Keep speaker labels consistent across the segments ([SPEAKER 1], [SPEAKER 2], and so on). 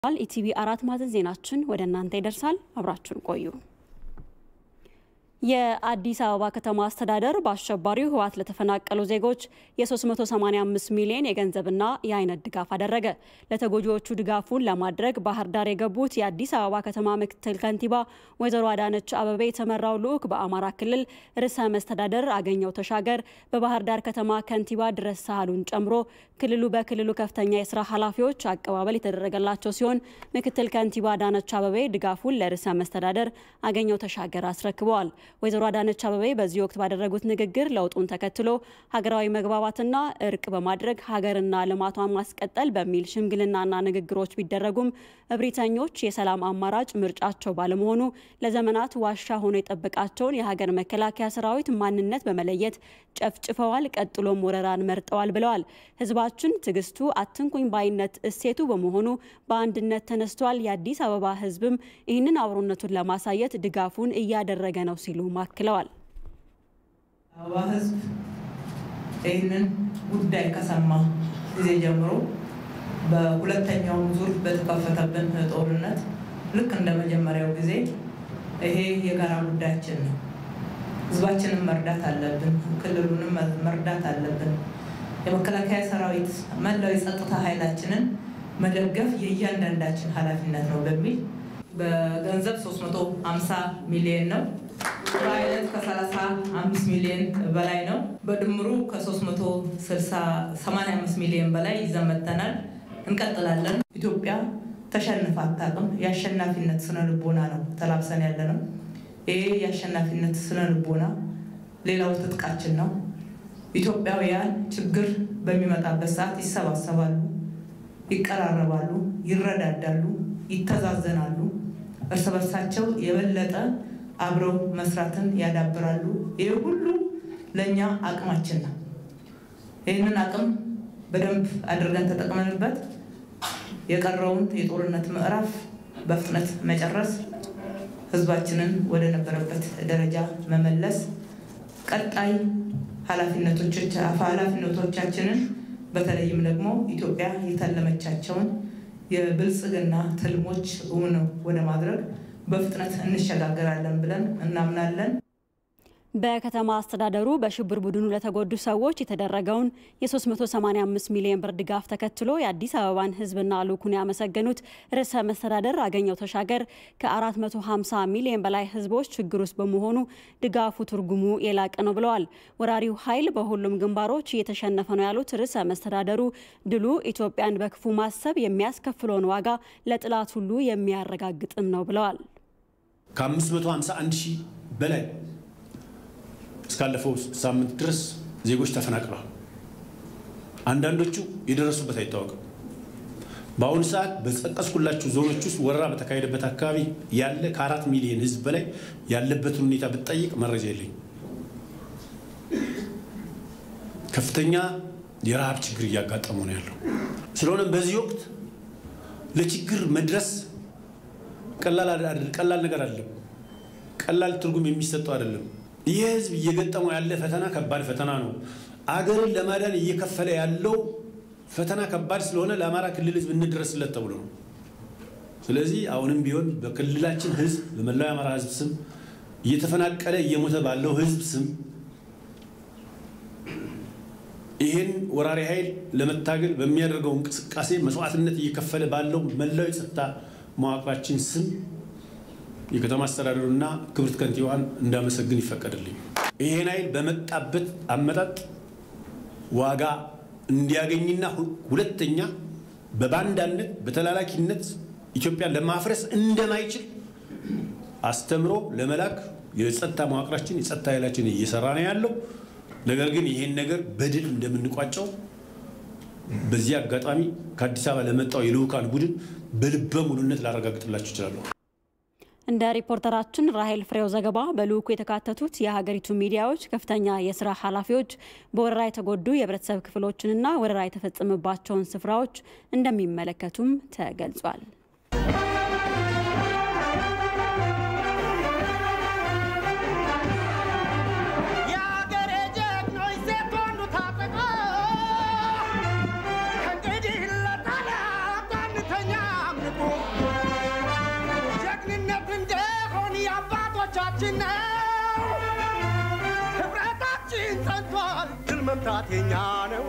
[SPEAKER 1] ኢቲቪ አራት ማዕዘን ዜናችን ወደ እናንተ ይደርሳል። አብራችሁን ቆዩ። የአዲስ አበባ ከተማ አስተዳደር በአሸባሪው ህወሓት ለተፈናቀሉ ዜጎች የ385 ሚሊዮን የገንዘብና የአይነት ድጋፍ አደረገ። ለተጎጂዎቹ ድጋፉን ለማድረግ ባህር ዳር የገቡት የአዲስ አበባ ከተማ ምክትል ከንቲባ ወይዘሮ አዳነች አበቤ የተመራው ልዑክ በአማራ ክልል ርዕሰ መስተዳደር አገኘው ተሻገር፣ በባህር ዳር ከተማ ከንቲባ ድረስ ሳህሉን ጨምሮ ክልሉ በክልሉ ከፍተኛ የስራ ኃላፊዎች አቀባበል የተደረገላቸው ሲሆን ምክትል ከንቲባ አዳነች አበቤ ድጋፉን ለርዕሰ መስተዳደር አገኘው ተሻገር አስረክበዋል። ወይዘሮ አዳነች አበቤ በዚህ ወቅት ባደረጉት ንግግር ለውጡን ተከትሎ ሀገራዊ መግባባትና እርቅ በማድረግ ሀገርና ልማቷን ማስቀጠል በሚል ሽምግልናና ንግግሮች ቢደረጉም እብሪተኞች የሰላም አማራጭ ምርጫቸው ባለመሆኑ ለዘመናት ዋሻ ሆኖ የጠበቃቸውን የሀገር መከላከያ ሰራዊት ማንነት በመለየት ጨፍጭፈዋል፣ ቀጥሎም ወረራን መርጠዋል ብለዋል። ህዝባችን ትዕግስቱ፣ አትንኩኝ ባይነት እሴቱ በመሆኑ በአንድነት ተነስቷል። የአዲስ አበባ ህዝብም ይህንን አብሮነቱን ለማሳየት ድጋፉን እያደረገ ነው ሲሉ አክለዋል።
[SPEAKER 2] አበባ ህዝብ ይህንን ጉዳይ ከሰማ ጊዜ ጀምሮ በሁለተኛው ዙር በተከፈተብን ጦርነት ልክ እንደ መጀመሪያው ጊዜ ይሄ የጋራ ጉዳያችን ነው። ህዝባችንን መርዳት አለብን። ክልሉንም መርዳት አለብን። የመከላከያ ሰራዊት መላው የጸጥታ ኃይላችንን መደገፍ የእያንዳንዳችን ኃላፊነት ነው በሚል በገንዘብ 350 ሚሊዮን ነው። በአይነት ከ35 ሚሊዮን በላይ ነው። በድምሩ ከ385 ሚሊዮን በላይ ይዘን መጥተናል። እንቀጥላለን። ኢትዮጵያ ተሸንፋ አታውቅም። የአሸናፊነት ስነ ልቦና ነው ተላብሰን ያለ ነው። ይሄ የአሸናፊነት ስነ ልቦና ሌላው ትጥቃችን ነው። ኢትዮጵያውያን ችግር በሚመጣበት ሰዓት ይሰባሰባሉ፣ ይቀራረባሉ፣ ይረዳዳሉ፣ ይተዛዘናሉ። እርስ በርሳቸው የበለጠ አብረው መስራትን ያዳብራሉ። ይህ ሁሉ ለእኛ አቅማችን ነው። ይህንን አቅም በደንብ አድርገን ተጠቅመንበት የቀረውን የጦርነት ምዕራፍ በፍጥነት መጨረስ፣ ህዝባችንን ወደ ነበረበት ደረጃ መመለስ፣ ቀጣይ ኃላፊነቶቻችንን በተለይም ደግሞ ኢትዮጵያ የተለመቻቸውን የብልጽግና ትልሞች እውን ወደ ማድረግ በፍጥነት እንሸጋገራለን ብለን እናምናለን።
[SPEAKER 1] በከተማ አስተዳደሩ በሽብር ቡድኑ ለተጎዱ ሰዎች የተደረገውን የ385 ሚሊዮን ብር ድጋፍ ተከትሎ የአዲስ አበባን ህዝብና ልዑኩን ያመሰገኑት ርዕሰ መስተዳደር አገኘው ተሻገር ከ450 ሚሊዮን በላይ ህዝቦች ችግር ውስጥ በመሆኑ ድጋፉ ትርጉሙ የላቀ ነው ብለዋል። ወራሪው ኃይል በሁሉም ግንባሮች እየተሸነፈ ነው ያሉት ርዕሰ መስተዳደሩ ድሉ ኢትዮጵያን በክፉ ማሰብ የሚያስከፍለውን ዋጋ ለጥላት ሁሉ የሚያረጋግጥም ነው ብለዋል።
[SPEAKER 3] ከ551 ሺህ በላይ እስካለፈው ሳምንት ድረስ ዜጎች ተፈናቅለዋል። አንዳንዶቹ የደረሱበት አይታወቅም። በአሁኑ ሰዓት በጠቀስኩላችሁ ዞኖች ውስጥ ወረራ በተካሄደበት አካባቢ ያለ ከአራት ሚሊዮን ህዝብ በላይ ያለበትን ሁኔታ ብትጠይቅ መረጃ የለኝም። ከፍተኛ የረሃብ ችግር እያጋጠሙ ነው ያለው። ስለሆነም በዚህ ወቅት ለችግር መድረስ ቀላል ነገር አይደለም። ቀላል ትርጉም የሚሰጠው አይደለም። ይህ ህዝብ እየገጠመው ያለ ፈተና ከባድ ፈተና ነው። አገርን ለማዳን እየከፈለ ያለው ፈተና ከባድ ስለሆነ ለአማራ ክልል ህዝብ እንድረስለት ተብሎ ነው። ስለዚህ አሁንም ቢሆን በክልላችን ህዝብ በመላው የአማራ ህዝብ ስም እየተፈናቀለ እየሞተ ባለው ህዝብ ስም ይህን ወራሪ ኃይል ለመታገል በሚያደርገው እንቅስቃሴ መስዋዕትነት እየከፈለ ባለው መላው የጸጥታ መዋቅራችን ስም የከተማ አስተዳደሩና ክብርት ከንቲባዋን እንዳመሰግን ይፈቀድልኝ። ይሄን ኃይል በመጣበት አመጣጥ ዋጋ እንዲያገኝና ሁለተኛ በባንዳነት በተላላኪነት ኢትዮጵያን ለማፍረስ እንደማይችል አስተምሮ ለመላክ የጸጥታ መዋቅራችን የጸጥታ ኃይላችን እየሰራ ነው ያለው። ነገር ግን ይሄን ነገር በድል እንደምንቋጨው በዚህ አጋጣሚ ከአዲስ አበባ ለመጣው የልዑካን ቡድን በልበ ሙሉነት ላረጋግጥላችሁ እችላለሁ።
[SPEAKER 1] እንደ ሪፖርተራችን ራሄል ፍሬው ዘገባ በልዑኩ የተካተቱት የሀገሪቱ ሚዲያዎች ከፍተኛ የስራ ኃላፊዎች በወረራ የተጎዱ የህብረተሰብ ክፍሎችንና ወረራ የተፈጸመባቸውን ስፍራዎች እንደሚመለከቱም ተገልጿል።
[SPEAKER 4] ከእንግዲህ ለጠላት አንተኛም ንቁ መብታችን ነው። ህብረታችን ጸንቷል፣ ድል መምታት የኛ ነው።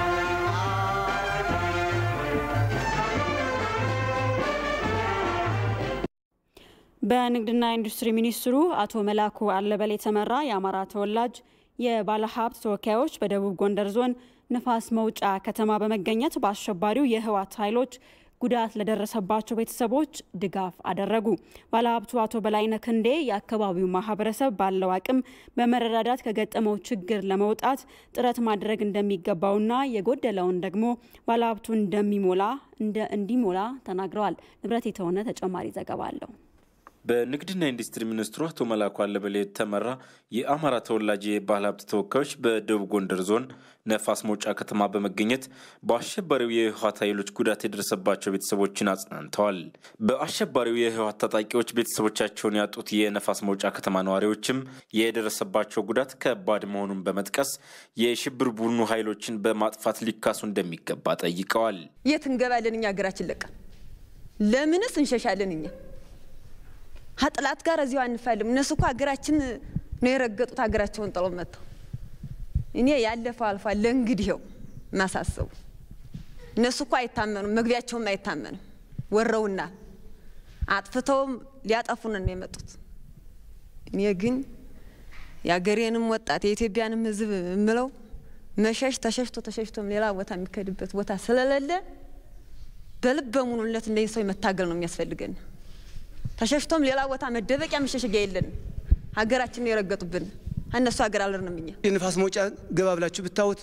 [SPEAKER 1] በንግድና ኢንዱስትሪ ሚኒስትሩ አቶ መላኩ አለበል የተመራ የአማራ ተወላጅ የባለሀብት ተወካዮች በደቡብ ጎንደር ዞን ንፋስ መውጫ ከተማ በመገኘት በአሸባሪው የህወሓት ኃይሎች ጉዳት ለደረሰባቸው ቤተሰቦች ድጋፍ አደረጉ። ባለሀብቱ አቶ በላይነህ ክንዴ የአካባቢው ማህበረሰብ ባለው አቅም በመረዳዳት ከገጠመው ችግር ለመውጣት ጥረት ማድረግ እንደሚገባውና የጎደለውን ደግሞ ባለሀብቱ እንደሚሞላ እንዲሞላ ተናግረዋል። ንብረት የተሆነ ተጨማሪ ዘገባ አለው።
[SPEAKER 5] በንግድና ኢንዱስትሪ ሚኒስትሩ አቶ መላኩ አለበል የተመራ የአማራ ተወላጅ የባህል ሀብት ተወካዮች በደቡብ ጎንደር ዞን ነፋስ መውጫ ከተማ በመገኘት በአሸባሪው የህወሓት ኃይሎች ጉዳት የደረሰባቸው ቤተሰቦችን አጽናንተዋል። በአሸባሪው የህወሓት ታጣቂዎች ቤተሰቦቻቸውን ያጡት የነፋስ መውጫ ከተማ ነዋሪዎችም የደረሰባቸው ጉዳት ከባድ መሆኑን በመጥቀስ የሽብር ቡድኑ ኃይሎችን በማጥፋት ሊካሱ እንደሚገባ ጠይቀዋል።
[SPEAKER 6] የት እንገባለን? እኛ ሀገራችን ለቀን ለምንስ እንሸሻለን? እኛ ከጥላት ጋር እዚሁ አንፋልም። እነሱ እኮ ሀገራችን ነው የረገጡት፣ ሀገራቸውን ጥለው መጥተው። እኔ ያለፈው አልፏል። ለእንግዲህ ው ማሳሰቡ እነሱ እኮ አይታመኑም፣ መግቢያቸውም አይታመንም። ወረውናል፣ አጥፍተውም ሊያጠፉን ነው የመጡት። እኔ ግን የአገሬንም ወጣት የኢትዮጵያንም ሕዝብ የምለው መሸሽ ተሸሽቶ ተሸሽቶም ሌላ ቦታ የሚከድበት ቦታ ስለሌለ በልበ ሙሉነት እንደዚህ ሰው መታገል ነው የሚያስፈልገን። ተሸሽቶም ሌላ ቦታ መደበቂያ መሸሸጊያ የለን። ሀገራችንን የረገጡብን እነሱ ሀገር አልርንም። እኛ
[SPEAKER 7] የንፋስ መውጫ ገባ ብላችሁ ብታዩት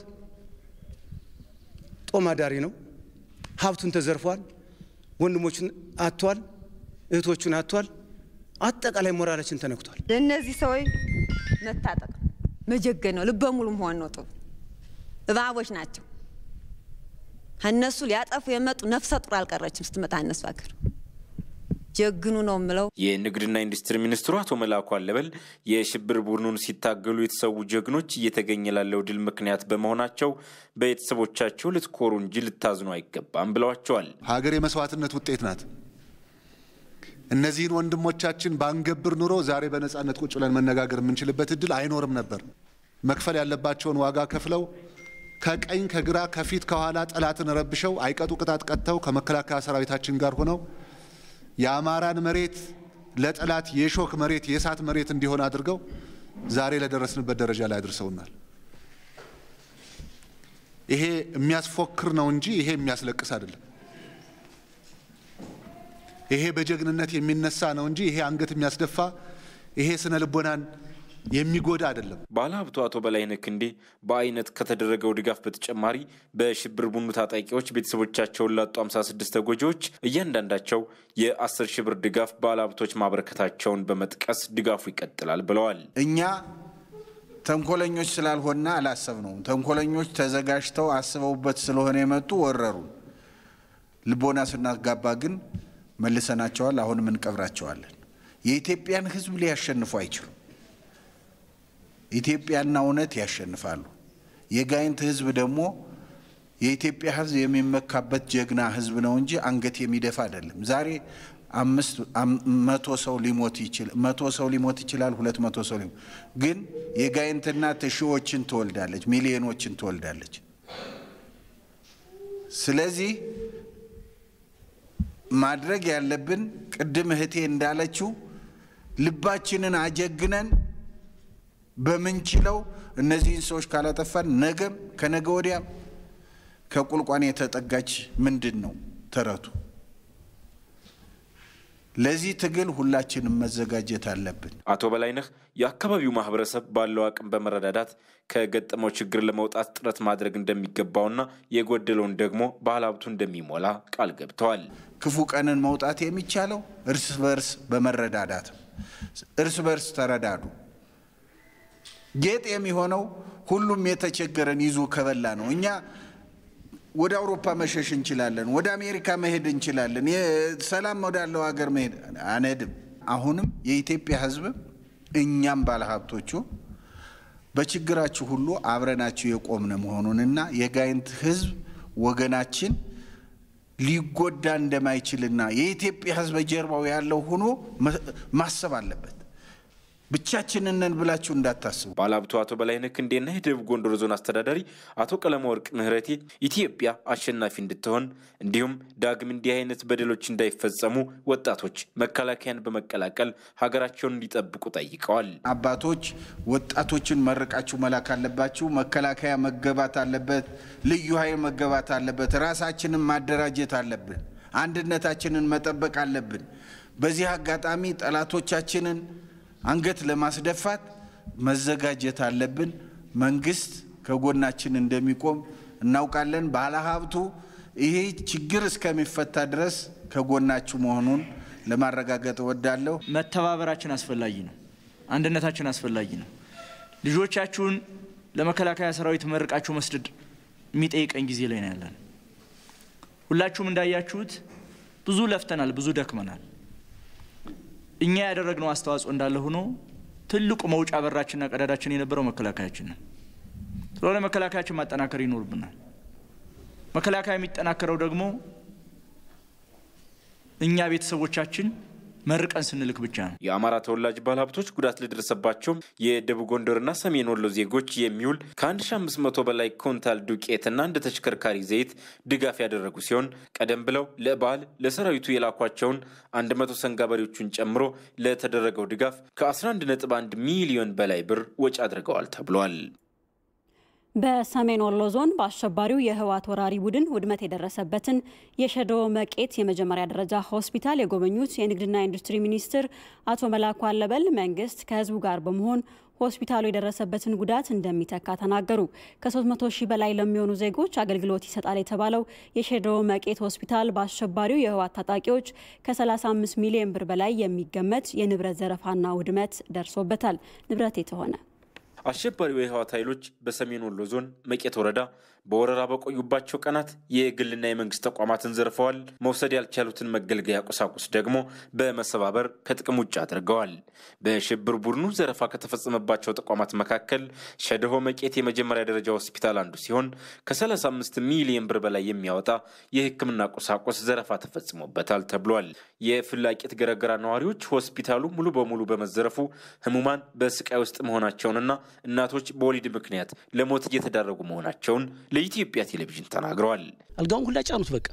[SPEAKER 7] ጦም አዳሪ ነው። ሀብቱን ተዘርፏል። ወንድሞቹን አጥቷል። እህቶቹን አጥቷል። አጠቃላይ ሞራላችን ተነክቷል።
[SPEAKER 6] ለእነዚህ ሰዎች መታጠቅ መጀገን ነው። ልበ ሙሉ መሆን ነው። ጥሩ እባቦች ናቸው። እነሱ ሊያጠፉ የመጡ ነፍሰ ጡር አልቀረችም ስትመጣ እነሱ ሀገር ጀግኑ ነው የምለው።
[SPEAKER 5] የንግድና ኢንዱስትሪ ሚኒስትሩ አቶ መላኩ አለበል የሽብር ቡድኑን ሲታገሉ የተሰዉ ጀግኖች እየተገኘ ላለው ድል ምክንያት በመሆናቸው በቤተሰቦቻቸው ልትኮሩ እንጂ ልታዝኑ አይገባም ብለዋቸዋል።
[SPEAKER 8] ሀገር የመስዋዕትነት ውጤት ናት። እነዚህን ወንድሞቻችን ባንገብር ኑሮ ዛሬ በነጻነት ቁጭ ብለን መነጋገር የምንችልበት እድል አይኖርም ነበር። መክፈል ያለባቸውን ዋጋ ከፍለው ከቀኝ ከግራ ከፊት ከኋላ ጠላትን ረብሸው አይቀጡ ቅጣት ቀጥተው ከመከላከያ ሰራዊታችን ጋር ሆነው የአማራን መሬት ለጠላት የሾክ መሬት የእሳት መሬት እንዲሆን አድርገው ዛሬ ለደረስንበት ደረጃ ላይ አድርሰውናል። ይሄ የሚያስፎክር ነው እንጂ ይሄ የሚያስለቅስ አይደለም። ይሄ በጀግንነት የሚነሳ ነው እንጂ ይሄ አንገት የሚያስደፋ ይሄ ስነ ልቦናን የሚጎዳ አይደለም።
[SPEAKER 5] ባለሀብቱ አቶ በላይነህ ክንዴ በአይነት ከተደረገው ድጋፍ በተጨማሪ በሽብር ቡድኑ ታጣቂዎች ቤተሰቦቻቸውን ላጡ 56 ተጎጂዎች እያንዳንዳቸው የ10 ሺህ ብር ድጋፍ ባለሀብቶች ማበረከታቸውን በመጥቀስ ድጋፉ ይቀጥላል ብለዋል።
[SPEAKER 9] እኛ ተንኮለኞች ስላልሆና አላሰብነውም። ተንኮለኞች ተዘጋጅተው አስበውበት ስለሆነ የመጡ ወረሩን። ልቦና ስናጋባ ግን መልሰናቸዋል። አሁንም እንቀብራቸዋለን። የኢትዮጵያን ሕዝብ ሊያሸንፉ አይችሉም። ኢትዮጵያና እውነት ያሸንፋሉ። የጋይንት ህዝብ ደግሞ የኢትዮጵያ ህዝብ የሚመካበት ጀግና ህዝብ ነው እንጂ አንገት የሚደፋ አይደለም። ዛሬ አምስት መቶ ሰው ሊሞት ይችላል፣ መቶ ሰው ሊሞት ይችላል፣ ሁለት መቶ ሰው ሊሞት ግን የጋይንት እናት ሺዎችን ትወልዳለች፣ ሚሊዮኖችን ትወልዳለች። ስለዚህ ማድረግ ያለብን ቅድም እህቴ እንዳለችው ልባችንን አጀግነን በምንችለው እነዚህን ሰዎች ካላጠፋን ነገም ከነገ ወዲያም ከቁልቋን የተጠጋች ምንድን ነው ተረቱ። ለዚህ ትግል ሁላችንም መዘጋጀት አለብን።
[SPEAKER 5] አቶ በላይነህ የአካባቢው ማህበረሰብ ባለው አቅም በመረዳዳት ከገጠመው ችግር ለመውጣት ጥረት ማድረግ እንደሚገባውና የጎደለውን ደግሞ ባለሀብቱ እንደሚሞላ ቃል ገብተዋል።
[SPEAKER 9] ክፉ ቀንን መውጣት የሚቻለው እርስ በርስ በመረዳዳት ነው። እርስ በርስ ተረዳዱ። ጌጥ የሚሆነው ሁሉም የተቸገረን ይዞ ከበላ ነው። እኛ ወደ አውሮፓ መሸሽ እንችላለን፣ ወደ አሜሪካ መሄድ እንችላለን፣ ሰላም ወዳለው ሀገር መሄድ አንሄድም። አሁንም የኢትዮጵያ ሕዝብ እኛም ባለሀብቶቹ በችግራችሁ ሁሉ አብረናችሁ የቆምነ መሆኑንና የጋይንት ሕዝብ ወገናችን ሊጎዳ እንደማይችልና የኢትዮጵያ ሕዝብ ጀርባው ያለው ሆኖ ማሰብ አለበት። ብቻችንን ነን ብላችሁ እንዳታስቡ።
[SPEAKER 5] ባለሀብቱ አቶ በላይነህ ክንዴና የደቡብ ጎንደር ዞን አስተዳዳሪ አቶ ቀለመወርቅ ምህረቴ ኢትዮጵያ አሸናፊ እንድትሆን እንዲሁም ዳግም እንዲህ አይነት በደሎች እንዳይፈጸሙ ወጣቶች መከላከያን በመቀላቀል ሀገራቸውን እንዲጠብቁ ጠይቀዋል።
[SPEAKER 9] አባቶች ወጣቶችን መርቃችሁ መላክ አለባችሁ። መከላከያ መገባት አለበት። ልዩ ኃይል መገባት አለበት። ራሳችንን ማደራጀት አለብን። አንድነታችንን መጠበቅ አለብን። በዚህ አጋጣሚ ጠላቶቻችንን አንገት ለማስደፋት መዘጋጀት አለብን። መንግስት ከጎናችን እንደሚቆም እናውቃለን። ባለሀብቱ ይሄ ችግር እስከሚፈታ ድረስ ከጎናችሁ መሆኑን ለማረጋገጥ እወዳለሁ።
[SPEAKER 10] መተባበራችን አስፈላጊ ነው። አንድነታችን አስፈላጊ ነው። ልጆቻችሁን ለመከላከያ ሰራዊት መርቃችሁ መስደድ የሚጠይቀኝ ጊዜ ላይ ነው ያለን። ሁላችሁም እንዳያችሁት ብዙ ለፍተናል፣ ብዙ ደክመናል። እኛ ያደረግነው አስተዋጽኦ እንዳለ ሆኖ ትልቁ መውጫ በራችንና ቀዳዳችን የነበረው መከላከያችን ነው። ስለሆነ መከላከያችን ማጠናከር ይኖርብናል። መከላከያ የሚጠናከረው ደግሞ እኛ ቤተሰቦቻችን መርቀን ስንልክ ብቻ ነው።
[SPEAKER 5] የአማራ ተወላጅ ባለሀብቶች ጉዳት ለደረሰባቸው የደቡብ ጎንደርና ሰሜን ወሎ ዜጎች የሚውል ከ1500 በላይ ኮንታል ዱቄትና እንደ ተሽከርካሪ ዘይት ድጋፍ ያደረጉ ሲሆን ቀደም ብለው ለበዓል ለሰራዊቱ የላኳቸውን 100 ሰንጋ በሬዎቹን ጨምሮ ለተደረገው ድጋፍ ከ11.1 ሚሊዮን በላይ ብር ወጪ አድርገዋል ተብሏል።
[SPEAKER 1] በሰሜን ወሎ ዞን በአሸባሪው የህወሓት ወራሪ ቡድን ውድመት የደረሰበትን የሸዶ መቄት የመጀመሪያ ደረጃ ሆስፒታል የጎበኙት የንግድና ኢንዱስትሪ ሚኒስትር አቶ መላኩ አለበል መንግስት ከህዝቡ ጋር በመሆን ሆስፒታሉ የደረሰበትን ጉዳት እንደሚተካ ተናገሩ። ከ300 ሺህ በላይ ለሚሆኑ ዜጎች አገልግሎት ይሰጣል የተባለው የሸዶ መቄት ሆስፒታል በአሸባሪው የህወሓት ታጣቂዎች ከ35 ሚሊዮን ብር በላይ የሚገመት የንብረት ዘረፋና ውድመት ደርሶበታል። ንብረት የተሆነ
[SPEAKER 5] አሸባሪው የህወሓት ኃይሎች በሰሜን ወሎ ዞን መቄት ወረዳ በወረራ በቆዩባቸው ቀናት የግልና የመንግስት ተቋማትን ዘርፈዋል። መውሰድ ያልቻሉትን መገልገያ ቁሳቁስ ደግሞ በመሰባበር ከጥቅም ውጭ አድርገዋል። በሽብር ቡድኑ ዘረፋ ከተፈጸመባቸው ተቋማት መካከል ሸደሆ መቄት የመጀመሪያ ደረጃ ሆስፒታል አንዱ ሲሆን ከ35 ሚሊዮን ብር በላይ የሚያወጣ የሕክምና ቁሳቁስ ዘረፋ ተፈጽሞበታል ተብሏል። የፍላቂት ገረገራ ነዋሪዎች ሆስፒታሉ ሙሉ በሙሉ በመዘረፉ ህሙማን በስቃይ ውስጥ መሆናቸውንና እናቶች በወሊድ ምክንያት ለሞት እየተዳረጉ መሆናቸውን ለኢትዮጵያ ቴሌቪዥን ተናግረዋል።
[SPEAKER 11] አልጋውን ሁላ ጫኑት፣ በቃ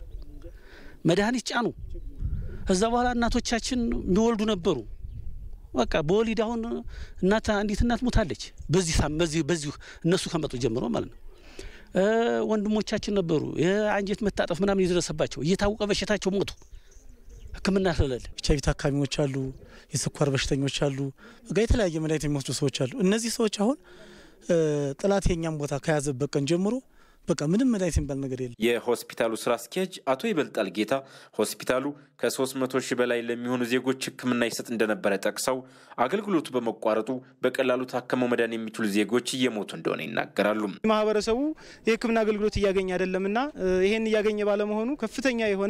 [SPEAKER 11] መድኃኒት ጫኑ። ከዛ በኋላ እናቶቻችን የሚወልዱ ነበሩ። በቃ በወሊድ አሁን እናት አንዲት እናት ሞታለች። በዚህ ሳም በዚህ በዚሁ እነሱ ከመጡ ጀምሮ ማለት ነው። ወንድሞቻችን ነበሩ የአንጀት መታጠፍ ምናምን የደረሰባቸው እየታወቀ በሽታቸው ሞቱ። ሕክምና ስለሌለ
[SPEAKER 12] ኤች አይቪ ታካሚዎች አሉ፣ የስኳር በሽተኞች አሉ፣ በቃ የተለያየ መድኃኒት የሚወስዱ ሰዎች አሉ። እነዚህ ሰዎች አሁን ጠላት የኛም ቦታ ከያዘበት ቀን ጀምሮ በቃ ምንም መድኃኒት የሚባል ነገር የለም።
[SPEAKER 5] የሆስፒታሉ ስራ አስኪያጅ አቶ ይበልጣል ጌታ ሆስፒታሉ ከ300 ሺህ በላይ ለሚሆኑ ዜጎች ሕክምና ይሰጥ እንደነበረ ጠቅሰው አገልግሎቱ በመቋረጡ በቀላሉ ታከመው መዳን የሚችሉ ዜጎች እየሞቱ እንደሆነ ይናገራሉ።
[SPEAKER 12] ማህበረሰቡ የሕክምና አገልግሎት እያገኘ አይደለምና ይሄን እያገኘ ባለመሆኑ ከፍተኛ የሆነ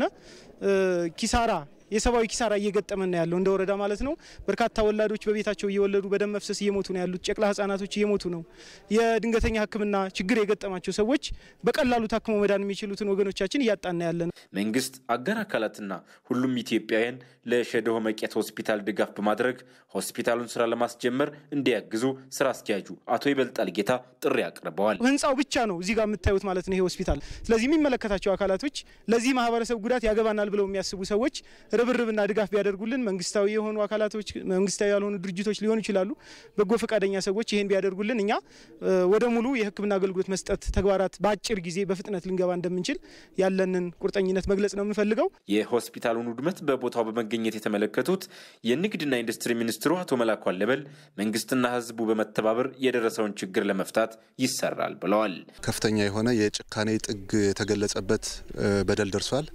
[SPEAKER 12] ኪሳራ የሰብአዊ ኪሳራ እየገጠመን ነው ያለው እንደ ወረዳ ማለት ነው። በርካታ ወላዶች በቤታቸው እየወለዱ በደም መፍሰስ እየሞቱ ነው ያሉት። ጨቅላ ህጻናቶች እየሞቱ ነው። የድንገተኛ ህክምና ችግር የገጠማቸው ሰዎች በቀላሉ ታክመው መዳን የሚችሉትን ወገኖቻችን እያጣን ያለ ነው።
[SPEAKER 5] መንግስት፣ አጋር አካላትና ሁሉም ኢትዮጵያውያን ለሸደሆ መቄት ሆስፒታል ድጋፍ በማድረግ ሆስፒታሉን ስራ ለማስጀመር እንዲያግዙ ስራ አስኪያጁ አቶ ይበልጣል ጌታ ጥሪ አቅርበዋል።
[SPEAKER 12] ህንፃው ብቻ ነው እዚህ ጋር የምታዩት ማለት ነው ይሄ ሆስፒታል። ስለዚህ የሚመለከታቸው አካላቶች ለዚህ ማህበረሰብ ጉዳት ያገባናል ብለው የሚያስቡ ሰዎች ርብርብና ድጋፍ ቢያደርጉልን መንግስታዊ የሆኑ አካላቶች፣ መንግስታዊ ያልሆኑ ድርጅቶች ሊሆኑ ይችላሉ። በጎ ፈቃደኛ ሰዎች ይህን ቢያደርጉልን እኛ ወደ ሙሉ የህክምና አገልግሎት መስጠት ተግባራት በአጭር ጊዜ በፍጥነት ልንገባ እንደምንችል ያለንን ቁርጠኝነት መግለጽ ነው የምንፈልገው።
[SPEAKER 5] የሆስፒታሉን ውድመት በቦታው በመገኘት የተመለከቱት የንግድና ኢንዱስትሪ ሚኒስትሩ አቶ መላኩ አለበል መንግስትና ህዝቡ በመተባበር የደረሰውን ችግር ለመፍታት ይሰራል ብለዋል።
[SPEAKER 8] ከፍተኛ የሆነ የጭካኔ ጥግ የተገለጸበት በደል ደርሷል።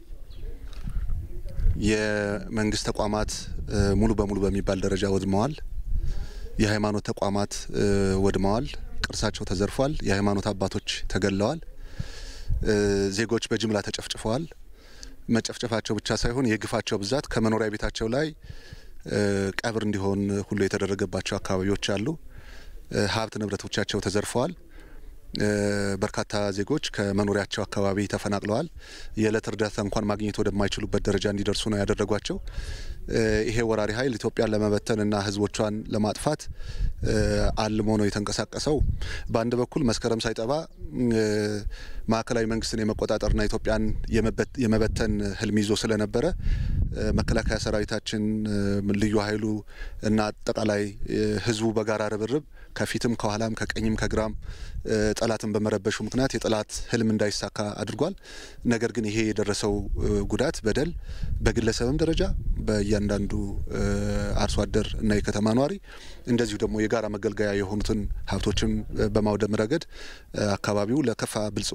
[SPEAKER 8] የመንግስት ተቋማት ሙሉ በሙሉ በሚባል ደረጃ ወድመዋል። የሃይማኖት ተቋማት ወድመዋል። ቅርሳቸው ተዘርፏል። የሃይማኖት አባቶች ተገለዋል። ዜጎች በጅምላ ተጨፍጭፈዋል። መጨፍጨፋቸው ብቻ ሳይሆን የግፋቸው ብዛት ከመኖሪያ ቤታቸው ላይ ቀብር እንዲሆን ሁሉ የተደረገባቸው አካባቢዎች አሉ። ሀብት ንብረቶቻቸው ተዘርፈዋል። በርካታ ዜጎች ከመኖሪያቸው አካባቢ ተፈናቅለዋል። የዕለት እርዳታ እንኳን ማግኘት ወደማይችሉበት ደረጃ እንዲደርሱ ነው ያደረጓቸው። ይሄ ወራሪ ኃይል ኢትዮጵያን ለመበተንና ህዝቦቿን ለማጥፋት አልሞ ነው የተንቀሳቀሰው። በአንድ በኩል መስከረም ሳይጠባ ማዕከላዊ መንግስትን የመቆጣጠርና ኢትዮጵያን የመበተን ህልም ይዞ ስለነበረ መከላከያ ሰራዊታችን፣ ልዩ ኃይሉ እና አጠቃላይ ህዝቡ በጋራ ርብርብ ከፊትም ከኋላም ከቀኝም ከግራም ጠላትን በመረበሹ ምክንያት የጠላት ህልም እንዳይሳካ አድርጓል። ነገር ግን ይሄ የደረሰው ጉዳት በደል በግለሰብም ደረጃ በእያንዳንዱ አርሶ አደር እና የከተማ ነዋሪ እንደዚሁ ደግሞ የጋራ መገልገያ የሆኑትን ሀብቶችን በማውደም ረገድ አካባቢው ለከፋ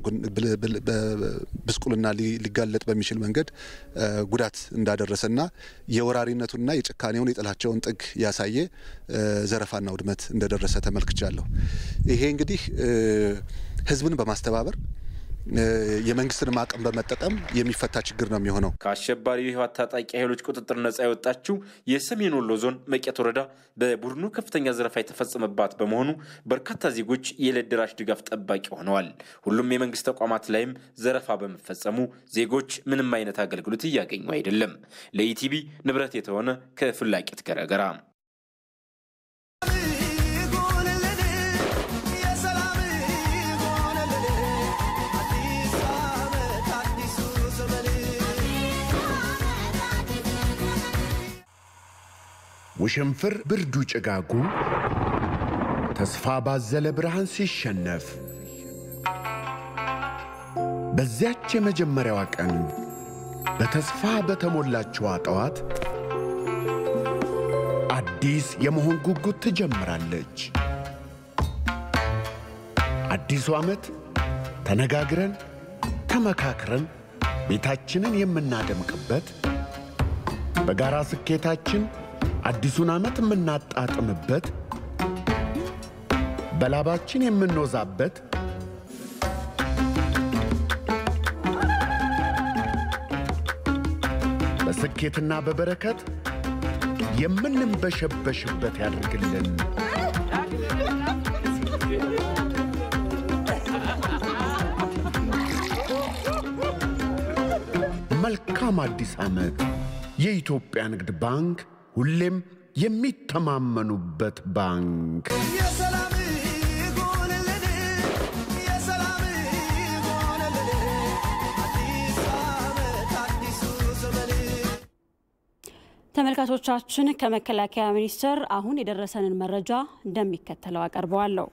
[SPEAKER 8] ብስቁልና ሊጋለጥ በሚችል መንገድ ጉዳት እንዳደረሰና የወራሪነቱንና የጭካኔውን የጥላቸውን ጥግ ያሳየ ዘረፋና ውድመት እንደደረሰ ተመልክቻለሁ። ይሄ እንግዲህ ህዝብን በማስተባበር የመንግስትንም አቅም በመጠቀም የሚፈታ ችግር ነው የሚሆነው።
[SPEAKER 5] ከአሸባሪው የህወሓት ታጣቂ ኃይሎች ቁጥጥር ነጻ የወጣችው የሰሜን ወሎ ዞን መቄት ወረዳ በቡድኑ ከፍተኛ ዘረፋ የተፈጸመባት በመሆኑ በርካታ ዜጎች የዕለት ደራሽ ድጋፍ ጠባቂ ሆነዋል። ሁሉም የመንግስት ተቋማት ላይም ዘረፋ በመፈጸሙ ዜጎች ምንም አይነት አገልግሎት እያገኙ አይደለም። ለኢቲቪ ንብረት የተሆነ ከፍላቂት ገረገራ
[SPEAKER 13] ውሽንፍር ብርዱ ጭጋጉ ተስፋ ባዘለ ብርሃን ሲሸነፍ በዚያች የመጀመሪያዋ ቀን በተስፋ በተሞላችዋ ጠዋት አዲስ የመሆን ጉጉት ትጀምራለች። አዲሱ ዓመት ተነጋግረን ተመካክረን ቤታችንን የምናደምቅበት በጋራ ስኬታችን አዲሱን ዓመት የምናጣጥምበት በላባችን የምንወዛበት በስኬትና በበረከት የምንንበሸበሽበት ያድርግልን። መልካም አዲስ ዓመት። የኢትዮጵያ ንግድ ባንክ ሁሌም የሚተማመኑበት ባንክ።
[SPEAKER 1] ተመልካቾቻችን ከመከላከያ ሚኒስቴር አሁን የደረሰንን መረጃ እንደሚከተለው አቀርበዋለሁ።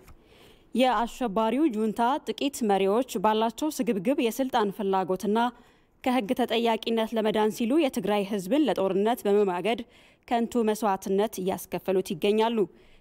[SPEAKER 1] የአሸባሪው ጁንታ ጥቂት መሪዎች ባላቸው ስግብግብ የስልጣን ፍላጎትና ከሕግ ተጠያቂነት ለመዳን ሲሉ የትግራይ ሕዝብን ለጦርነት በመማገድ ከንቱ መስዋዕትነት እያስከፈሉት ይገኛሉ።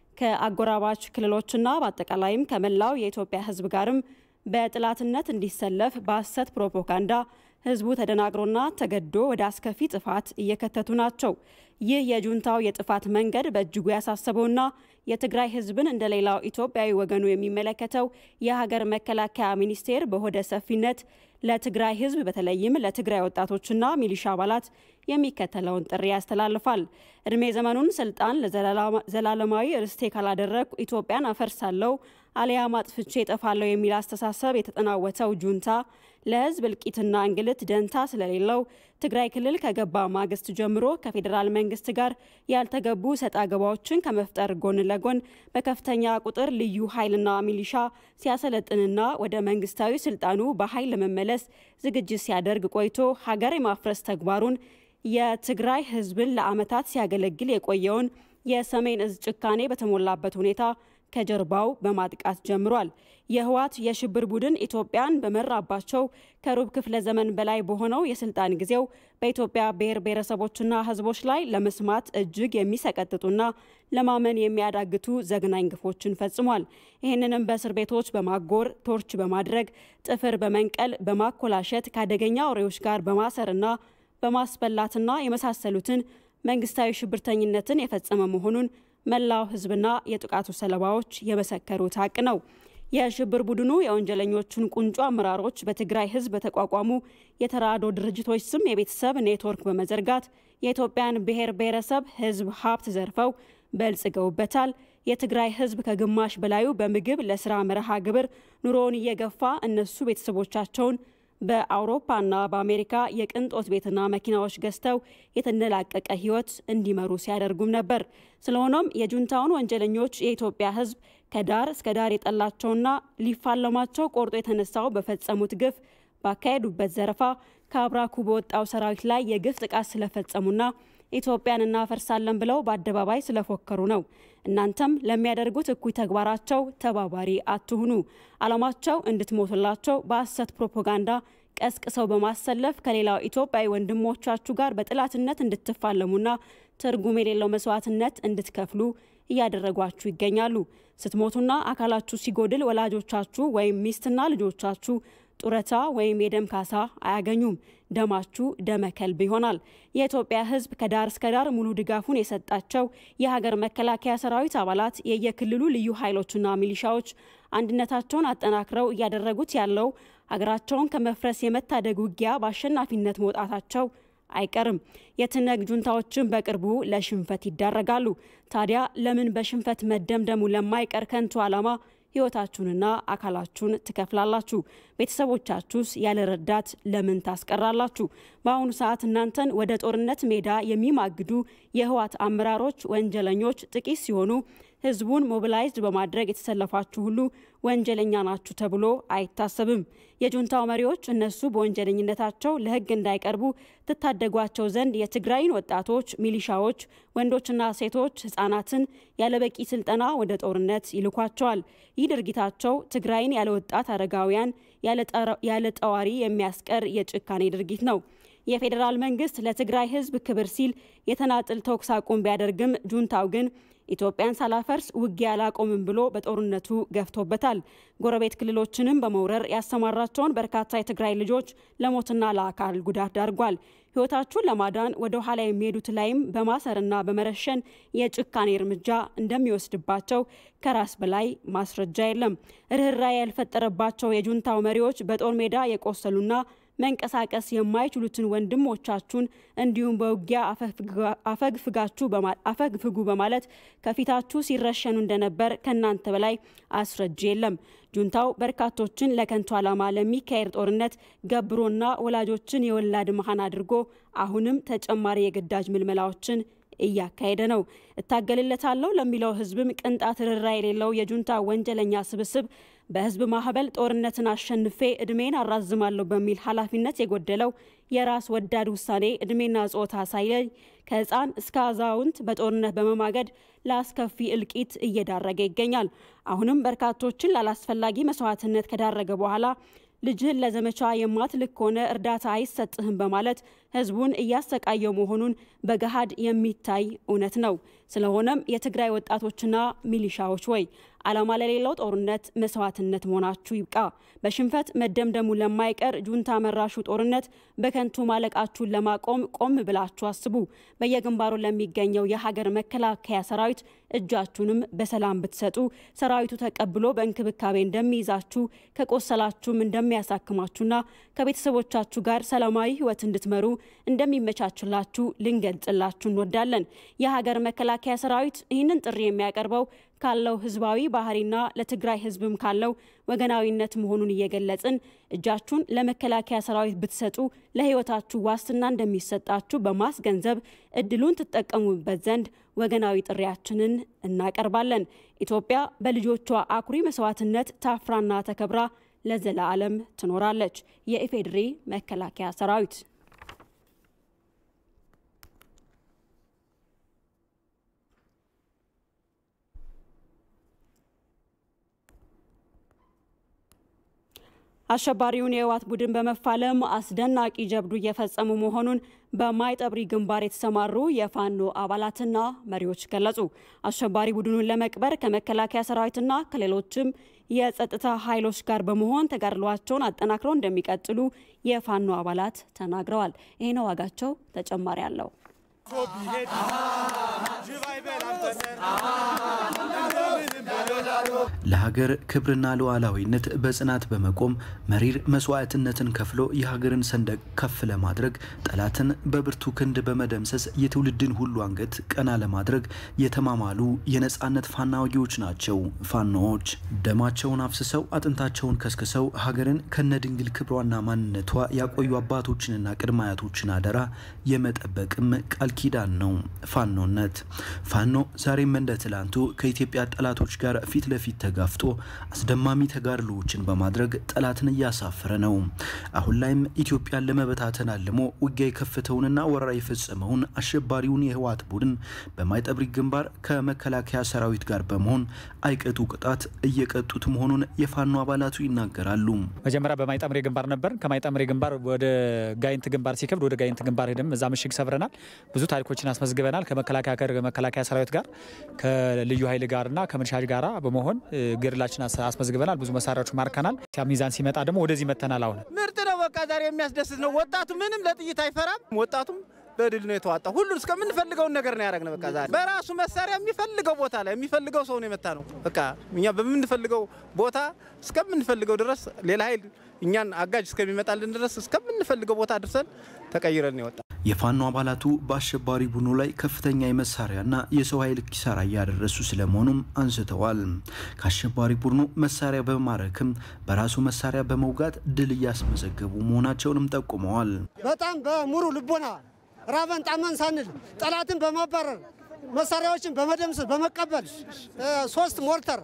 [SPEAKER 1] ከአጎራባች ክልሎችና በአጠቃላይም ከመላው የኢትዮጵያ ሕዝብ ጋርም በጥላትነት እንዲሰለፍ በሐሰት ፕሮፓጋንዳ ህዝቡ ተደናግሮና ተገዶ ወደ አስከፊ ጥፋት እየከተቱ ናቸው። ይህ የጁንታው የጥፋት መንገድ በእጅጉ ያሳሰበውና የትግራይ ህዝብን እንደ ሌላው ኢትዮጵያዊ ወገኑ የሚመለከተው የሀገር መከላከያ ሚኒስቴር በሆደ ሰፊነት ለትግራይ ህዝብ በተለይም ለትግራይ ወጣቶችና ሚሊሻ አባላት የሚከተለውን ጥሪ ያስተላልፋል። እድሜ ዘመኑን ስልጣን ለዘላለማዊ ርስቴ ካላደረግኩ ኢትዮጵያን አፈርሳለሁ አሊያም አጥፍቼ እጠፋለሁ የሚል አስተሳሰብ የተጠናወተው ጁንታ ለህዝብ እልቂትና እንግልት ደንታ ስለሌለው ትግራይ ክልል ከገባ ማግስት ጀምሮ ከፌዴራል መንግስት ጋር ያልተገቡ ሰጣ ገባዎችን ከመፍጠር ጎን ለጎን በከፍተኛ ቁጥር ልዩ ኃይልና ሚሊሻ ሲያሰለጥንና ወደ መንግስታዊ ስልጣኑ በኃይል ለመመለስ ዝግጅት ሲያደርግ ቆይቶ ሀገር የማፍረስ ተግባሩን የትግራይ ህዝብን ለዓመታት ሲያገለግል የቆየውን የሰሜን እዝ ጭካኔ በተሞላበት ሁኔታ ከጀርባው በማጥቃት ጀምሯል። የህወሓት የሽብር ቡድን ኢትዮጵያን በመራባቸው ከሩብ ክፍለ ዘመን በላይ በሆነው የስልጣን ጊዜው በኢትዮጵያ ብሔር ብሔረሰቦችና ህዝቦች ላይ ለመስማት እጅግ የሚሰቀጥጡና ለማመን የሚያዳግቱ ዘግናኝ ግፎችን ፈጽሟል። ይህንንም በእስር ቤቶች በማጎር ቶርች በማድረግ ጥፍር በመንቀል በማኮላሸት ከአደገኛ አውሬዎች ጋር በማሰርና በማስበላትና የመሳሰሉትን መንግስታዊ ሽብርተኝነትን የፈጸመ መሆኑን መላው ህዝብና የጥቃቱ ሰለባዎች የመሰከሩት ሀቅ ነው። የሽብር ቡድኑ የወንጀለኞቹን ቁንጮ አመራሮች በትግራይ ህዝብ በተቋቋሙ የተራድኦ ድርጅቶች ስም የቤተሰብ ኔትወርክ በመዘርጋት የኢትዮጵያን ብሔር ብሔረሰብ ህዝብ ሀብት ዘርፈው በልጽገውበታል። የትግራይ ህዝብ ከግማሽ በላዩ በምግብ ለስራ መርሃ ግብር ኑሮውን እየገፋ እነሱ ቤተሰቦቻቸውን በአውሮፓና በአሜሪካ የቅንጦት ቤትና መኪናዎች ገዝተው የተንደላቀቀ ሕይወት እንዲመሩ ሲያደርጉም ነበር። ስለሆነም የጁንታውን ወንጀለኞች የኢትዮጵያ ሕዝብ ከዳር እስከ ዳር የጠላቸውና ሊፋለማቸው ቆርጦ የተነሳው በፈጸሙት ግፍ ባካሄዱበት ዘረፋ ከአብራኩ በወጣው ሰራዊት ላይ የግፍ ጥቃት ስለፈጸሙና ኢትዮጵያን እናፈርሳለን ብለው በአደባባይ ስለፎከሩ ነው። እናንተም ለሚያደርጉት እኩይ ተግባራቸው ተባባሪ አትሁኑ። ዓላማቸው እንድትሞቱላቸው በሐሰት ፕሮፓጋንዳ ቀስቅሰው በማሰለፍ ከሌላው ኢትዮጵያዊ ወንድሞቻችሁ ጋር በጥላትነት እንድትፋለሙና ትርጉም የሌለው መስዋዕትነት እንድትከፍሉ እያደረጓችሁ ይገኛሉ። ስትሞቱና አካላችሁ ሲጎድል ወላጆቻችሁ ወይም ሚስትና ልጆቻችሁ ጡረታ ወይም የደም ካሳ አያገኙም። ደማችሁ ደመ ከልብ ይሆናል። የኢትዮጵያ ሕዝብ ከዳር እስከ ዳር ሙሉ ድጋፉን የሰጣቸው የሀገር መከላከያ ሰራዊት አባላት፣ የየክልሉ ልዩ ኃይሎችና ሚሊሻዎች አንድነታቸውን አጠናክረው እያደረጉት ያለው ሀገራቸውን ከመፍረስ የመታደግ ውጊያ በአሸናፊነት መውጣታቸው አይቀርም። የትነግ ጁንታዎችን በቅርቡ ለሽንፈት ይዳረጋሉ። ታዲያ ለምን በሽንፈት መደምደሙ ለማይቀር ከንቱ ዓላማ ህይወታችሁንና አካላችሁን ትከፍላላችሁ? ቤተሰቦቻችሁስ ያለ ረዳት ለምን ታስቀራላችሁ? በአሁኑ ሰዓት እናንተን ወደ ጦርነት ሜዳ የሚማግዱ የህወሓት አመራሮች ወንጀለኞች ጥቂት ሲሆኑ ህዝቡን ሞቢላይዝድ በማድረግ የተሰለፋችሁ ሁሉ ወንጀለኛ ናችሁ ተብሎ አይታሰብም። የጁንታው መሪዎች እነሱ በወንጀለኝነታቸው ለህግ እንዳይቀርቡ ትታደጓቸው ዘንድ የትግራይን ወጣቶች፣ ሚሊሻዎች፣ ወንዶችና ሴቶች፣ ህጻናትን ያለበቂ ስልጠና ወደ ጦርነት ይልኳቸዋል። ይህ ድርጊታቸው ትግራይን ያለ ወጣት አረጋውያን ያለ ጠዋሪ የሚያስቀር የጭካኔ ድርጊት ነው። የፌዴራል መንግስት ለትግራይ ህዝብ ክብር ሲል የተናጥል ተኩስ አቁም ቢያደርግም ጁንታው ግን ኢትዮጵያን ሳላፈርስ ውጊያ አላቆምም ብሎ በጦርነቱ ገፍቶበታል። ጎረቤት ክልሎችንም በመውረር ያሰማራቸውን በርካታ የትግራይ ልጆች ለሞትና ለአካል ጉዳት ዳርጓል። ህይወታችሁን ለማዳን ወደ ኋላ የሚሄዱት ላይም በማሰርና በመረሸን የጭካኔ እርምጃ እንደሚወስድባቸው ከራስ በላይ ማስረጃ የለም። ርኅራኄ ያልፈጠረባቸው የጁንታው መሪዎች በጦር ሜዳ የቆሰሉና መንቀሳቀስ የማይችሉትን ወንድሞቻችሁን እንዲሁም በውጊያ አፈግፍጉ በማለት ከፊታችሁ ሲረሸኑ እንደነበር ከእናንተ በላይ አስረጅ የለም። ጁንታው በርካቶችን ለከንቱ ዓላማ ለሚካሄድ ጦርነት ገብሮና ወላጆችን የወላድ መሃን አድርጎ አሁንም ተጨማሪ የግዳጅ ምልመላዎችን እያካሄደ ነው። እታገልለታለሁ ለሚለው ህዝብም ቅንጣት ርራ የሌለው የጁንታ ወንጀለኛ ስብስብ በህዝብ ማህበል ጦርነትን አሸንፌ እድሜን አራዝማለሁ በሚል ኃላፊነት የጎደለው የራስ ወዳድ ውሳኔ እድሜና ጾታ ሳይለይ ከህፃን እስከ አዛውንት በጦርነት በመማገድ ለአስከፊ እልቂት እየዳረገ ይገኛል። አሁንም በርካቶችን ላላስፈላጊ መስዋዕትነት ከዳረገ በኋላ ልጅህን ለዘመቻ የማትልክ ከሆነ እርዳታ አይሰጥህም በማለት ህዝቡን እያሰቃየው መሆኑን በገሃድ የሚታይ እውነት ነው። ስለሆነም የትግራይ ወጣቶችና ሚሊሻዎች ወይ ዓላማ ለሌለው ጦርነት መስዋዕትነት መሆናችሁ ይብቃ። በሽንፈት መደምደሙ ለማይቀር ጁንታ መራሹ ጦርነት በከንቱ ማለቃችሁን ለማቆም ቆም ብላችሁ አስቡ። በየግንባሩ ለሚገኘው የሀገር መከላከያ ሰራዊት እጃችሁንም በሰላም ብትሰጡ ሰራዊቱ ተቀብሎ በእንክብካቤ እንደሚይዛችሁ ከቆሰላችሁም እንደሚያሳክማችሁና ከቤተሰቦቻችሁ ጋር ሰላማዊ ህይወት እንድትመሩ እንደሚመቻችላችሁ ልንገልጽላችሁ እንወዳለን። የሀገር መከላከያ ሰራዊት ይህንን ጥሪ የሚያቀርበው ካለው ህዝባዊ ባህሪና ለትግራይ ህዝብም ካለው ወገናዊነት መሆኑን እየገለጽን እጃችሁን ለመከላከያ ሰራዊት ብትሰጡ ለህይወታችሁ ዋስትና እንደሚሰጣችሁ በማስገንዘብ እድሉን ትጠቀሙበት ዘንድ ወገናዊ ጥሪያችንን እናቀርባለን። ኢትዮጵያ በልጆቿ አኩሪ መስዋዕትነት ታፍራና ተከብራ ለዘላለም ትኖራለች። የኢፌዴሪ መከላከያ ሰራዊት አሸባሪውን የህወሓት ቡድን በመፋለም አስደናቂ ጀብዱ እየፈጸሙ መሆኑን በማይጠብሪ ግንባር የተሰማሩ የፋኖ አባላትና መሪዎች ገለጹ። አሸባሪ ቡድኑን ለመቅበር ከመከላከያ ሰራዊትና ከሌሎችም የጸጥታ ኃይሎች ጋር በመሆን ተጋድሏቸውን አጠናክረው እንደሚቀጥሉ የፋኖ አባላት ተናግረዋል። ይህ ነው ዋጋቸው ተጨማሪ አለው።
[SPEAKER 14] ለሀገር ክብርና ሉዓላዊነት በጽናት በመቆም መሪር መስዋዕትነትን ከፍሎ የሀገርን ሰንደቅ ከፍ ለማድረግ ጠላትን በብርቱ ክንድ በመደምሰስ የትውልድን ሁሉ አንገት ቀና ለማድረግ የተማማሉ የነጻነት ፋናወጊዎች ናቸው ፋኖዎች። ደማቸውን አፍስሰው አጥንታቸውን ከስክሰው ሀገርን ከነድንግል ክብሯና ማንነቷ ያቆዩ አባቶችንና ቅድመ አያቶችን አደራ የመጠበቅም ቃል ኪዳን ነው ፋኖነት። ፋኖ ዛሬም እንደ ትላንቱ ከኢትዮጵያ ጠላቶች ጋር ፊት ለፊት ተጋፍጦ አስደማሚ ተጋድሎዎችን በማድረግ ጠላትን እያሳፈረ ነው። አሁን ላይም ኢትዮጵያን ለመበታተን አልሞ ውጊያ የከፈተውንና ወረራ የፈጸመውን አሸባሪውን የህወሓት ቡድን በማይጠብሪ ግንባር ከመከላከያ ሰራዊት ጋር በመሆን አይቀጡ ቅጣት እየቀጡት መሆኑን የፋኖ አባላቱ ይናገራሉ።
[SPEAKER 15] መጀመሪያ በማይጠምሬ ግንባር ነበር። ከማይጠምሬ ግንባር ወደ ጋይንት ግንባር ሲከብድ ወደ ጋይንት ግንባር ሄደም እዛ ምሽግ ሰብረናል። ብዙ ታሪኮችን አስመዝግበናል። ከመከላከያ ከመከላከያ ሰራዊት ጋር ከልዩ ኃይል ጋርና ከምንሻጅ ጋር በመሆን ገድላችን አስመዝግበናል። ብዙ መሳሪያዎች ማርከናል። ሚዛን ሲመጣ ደግሞ ወደዚህ መተናል። አሁን
[SPEAKER 16] ምርጥ ነው። በቃ ዛሬ የሚያስደስት ነው። ወጣቱ ምንም ለጥይት አይፈራም። ወጣቱም በድል ነው የተዋጣ። ሁሉን እስከምንፈልገውን ነገር ነው ያደረግነው። በቃ ዛሬ በራሱ መሳሪያ የሚፈልገው ቦታ ላይ የሚፈልገው ሰው ነው የመታ ነው። በቃ እኛ በምንፈልገው ቦታ እስከምንፈልገው ድረስ ሌላ ኃይል እኛን አጋጅ እስከሚመጣልን ድረስ እስከምንፈልገው ቦታ አድርሰን ተቀይረን ነው የወጣ።
[SPEAKER 14] የፋኖ አባላቱ በአሸባሪ ቡድኑ ላይ ከፍተኛ የመሳሪያና የሰው ኃይል ኪሳራ እያደረሱ ስለመሆኑም አንስተዋል። ከአሸባሪ ቡድኑ መሳሪያ በማረክም በራሱ መሳሪያ በመውጋት ድል እያስመዘገቡ መሆናቸውንም ጠቁመዋል።
[SPEAKER 17] በጣም በሙሉ ልቦና ራበን ጣመን ሳንል ጠላትን በማባረር መሳሪያዎችን በመደምሰስ በመቀበል ሶስት ሞርተር፣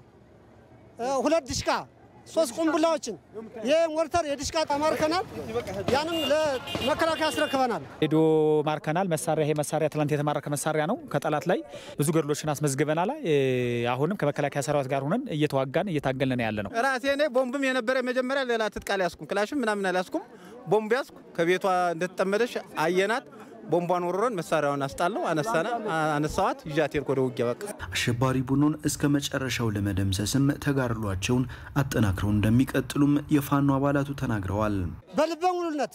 [SPEAKER 17] ሁለት ድሽቃ፣ ሶስት ቁምቡላዎችን ይህ ሞርተር የድሽቃ ተማርከናል። ያንም ለመከላከያ አስረክበናል።
[SPEAKER 15] ሬዲዮ ማርከናል። መሳሪያ ይሄ መሳሪያ ትላንት የተማረከ መሳሪያ ነው። ከጠላት ላይ ብዙ ገድሎችን አስመዝግበናል። አሁንም ከመከላከያ ሰራዊት ጋር ሆነን እየተዋጋን እየታገልን ያለ ነው።
[SPEAKER 16] ራሴ እኔ ቦምብም የነበረ መጀመሪያ ሌላ ትጥቅ አልያዝኩም፣ ክላሽም ምናምን አልያዝኩም። ቦምብ ያዝኩ። ከቤቷ እንደተጠመደች አየናት። ቦምቧን ወርረን መሳሪያውን አስጣለው አነሳና አነሳዋት ይዣት ሄድኩ ወደ ውጊያ። በቃ
[SPEAKER 14] አሸባሪ ቡድኑን እስከ መጨረሻው ለመደምሰስም ተጋድሏቸውን አጠናክረው እንደሚቀጥሉም የፋኖ አባላቱ ተናግረዋል።
[SPEAKER 17] በልበ ሙሉነት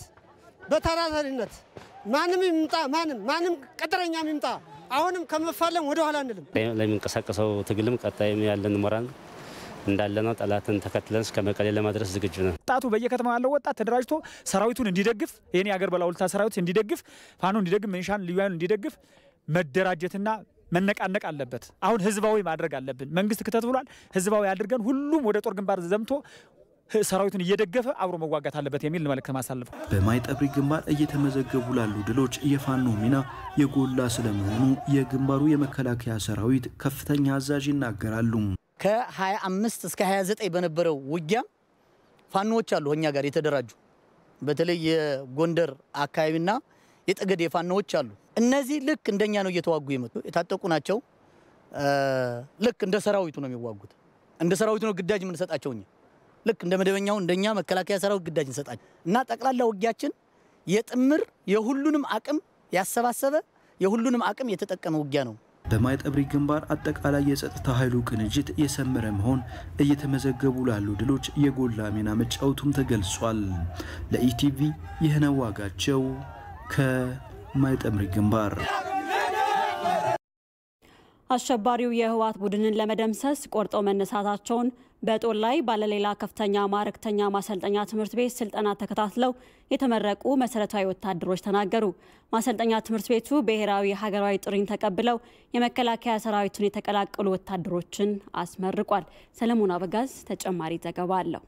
[SPEAKER 17] በታታሪነት ማንም ይምጣ ማንም ማንም ቅጥረኛም ይምጣ አሁንም ከመፋለም ወደ ኋላ አንልም።
[SPEAKER 18] ለሚንቀሳቀሰው ትግልም ቀጣይም ያለን ሞራል እንዳለ ነው። ጠላትን ተከትለን እስከ መቀሌ ለማድረስ ዝግጁ ነን።
[SPEAKER 15] ወጣቱ በየከተማው ያለው ወጣት ተደራጅቶ ሰራዊቱን እንዲደግፍ ይህን የሀገር ባለውለታ ሰራዊት እንዲደግፍ ፋኖ እንዲደግፍ ሚሊሻን ልዩ ኃይሉን እንዲደግፍ መደራጀትና መነቃነቅ አለበት። አሁን ህዝባዊ ማድረግ አለብን። መንግስት ክተት ብሏል። ህዝባዊ አድርገን ሁሉም ወደ ጦር ግንባር ዘምቶ ሰራዊቱን እየደገፈ አብሮ መዋጋት አለበት የሚል መልእክት ማሳለፈው።
[SPEAKER 14] በማይጠብሪ ግንባር እየተመዘገቡ ላሉ ድሎች የፋኖ ሚና የጎላ ስለመሆኑ የግንባሩ የመከላከያ ሰራዊት ከፍተኛ አዛዥ ይናገራሉ።
[SPEAKER 19] ከ25 እስከ 29 በነበረው ውጊያ ፋኖዎች አሉ እኛ ጋር የተደራጁ በተለይ የጎንደር አካባቢና የጠገዴ ፋኖዎች አሉ። እነዚህ ልክ እንደኛ ነው እየተዋጉ የመጡ የታጠቁ ናቸው። ልክ እንደ ሰራዊቱ ነው የሚዋጉት። እንደ ሰራዊቱ ነው ግዳጅ የምንሰጣቸው እኛ ልክ እንደ መደበኛው እንደኛ መከላከያ ሰራዊት ግዳጅ እንሰጣቸው እና ጠቅላላ ውጊያችን የጥምር የሁሉንም አቅም ያሰባሰበ የሁሉንም አቅም የተጠቀመ ውጊያ ነው።
[SPEAKER 14] በማይጠብሪ ግንባር አጠቃላይ የጸጥታ ኃይሉ ቅንጅት የሰመረ መሆን እየተመዘገቡ ላሉ ድሎች የጎላ ሚና መጫወቱም ተገልጿል። ለኢቲቪ ይህነው ዋጋቸው ከማይጠብሪ ግንባር።
[SPEAKER 1] አሸባሪው የህወሓት ቡድንን ለመደምሰስ ቆርጠው መነሳታቸውን በጦር ላይ ባለሌላ ከፍተኛ ማዕረግተኛ ማሰልጠኛ ትምህርት ቤት ስልጠና ተከታትለው የተመረቁ መሰረታዊ ወታደሮች ተናገሩ። ማሰልጠኛ ትምህርት ቤቱ ብሔራዊ ሀገራዊ ጥሪን ተቀብለው የመከላከያ ሰራዊቱን የተቀላቀሉ ወታደሮችን አስመርቋል። ሰለሞን አበጋዝ ተጨማሪ ዘገባ አለው።